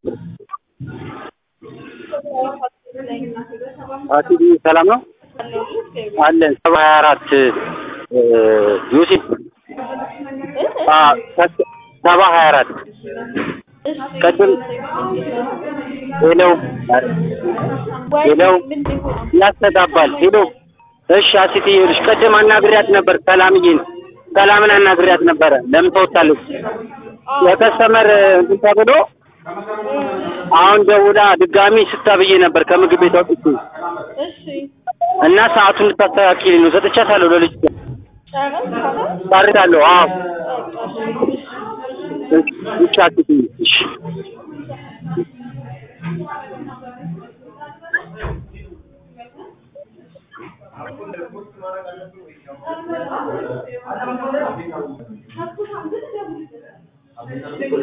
አሲዲ ሰላም ነው አለን ሰባ ሀያ አራት ዮሴፍ ሰባ ሀያ አራት ቅድም ሄለው ሄለው ያስተጋባል ሄሎ እሺ አሲቲ ይኸውልሽ ቅድም አናግሪያት ነበር ሰላምዬን ሰላምን አናግሪያት ነበረ ለምን ተወጣለች የከስተመር እንትን ተብሎ አሁን ደውላ ድጋሚ ስታብዬ ነበር ከምግብ ቤት አውጥቼ እና ሰዓቱን ልታስተካክል ነው ሰጥቻታለሁ ለልጅ ጨርሳለሁ አዎ ብቻ አትይኝ እሺ